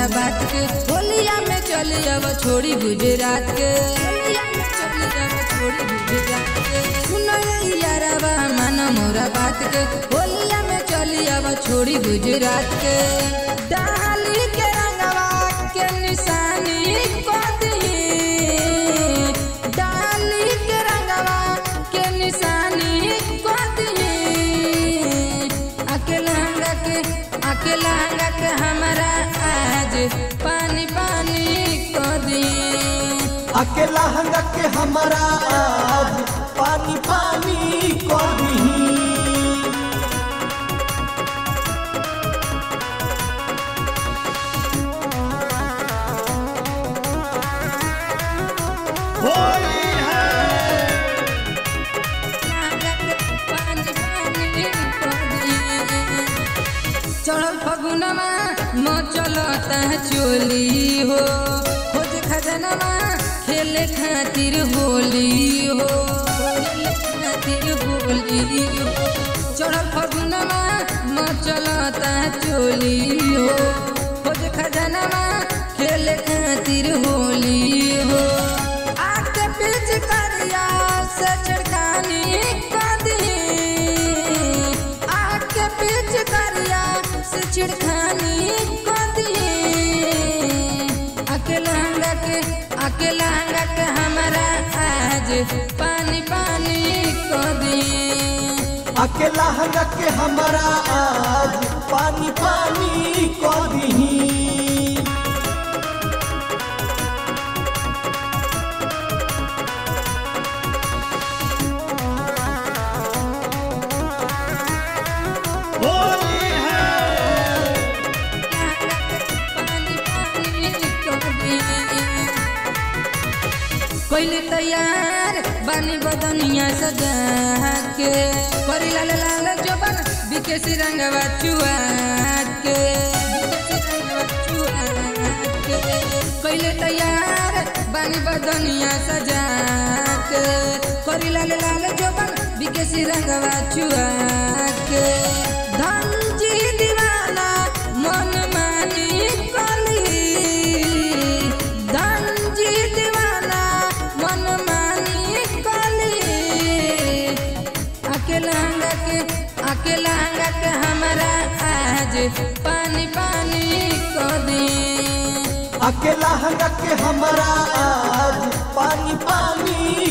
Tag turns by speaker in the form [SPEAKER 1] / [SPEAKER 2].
[SPEAKER 1] मोरा बात के होलिया में चली अब छोड़ी गुजरात के होलिया में चली अब छोड़ी गुजरात के सुनो ये यारवा मन मोरा बात के होलिया में चली अब छोड़ी गुजरात के डाली के रंगवा के निशानी को दी डाली के रंगवा के निशानी को दी अकेला हंगा के अकेला हंगा के हमारा आज पानी पानी को दी
[SPEAKER 2] अकेला हंगा के हमारा आज पानी पानी कर दही होली है
[SPEAKER 1] चढ़ल फगुनमा म चलता चोली हो खोज खजनमा खेले खातिर होली हो खेले खातिर होली हो चढ़ल फगुनमा म चलता चोली हो खोज खजनमा खेले खातिर होली हो आके पीछ करिया से छिड़कानी कदी आके पीछ करिया से छिड़कानी कदी अकेला हंगा के अकेला हंगा के हमारा आज पानी पानी कदी
[SPEAKER 2] अकेला हंगा के हमारा आज पानी पानी कर दही होली है
[SPEAKER 1] कोइले तैयार बानी बदनिया सजा के करी लाल लाल जोबन बिकेसी रंगवा चुआ के बिकेसी रंगवा चुआ के कोइले तैयार बानी बदनिया सजा के करी लाल लाल जोबन बिकेसी रंगवा चुआ के धनजी दीवाना मन मानी कली धनजी दीवाना मन मानी कली अकेला हंगा के अकेला हंगा के हमारा आज पानी पानी को दी
[SPEAKER 2] अकेला हंगा के हमारा आज पानी पानी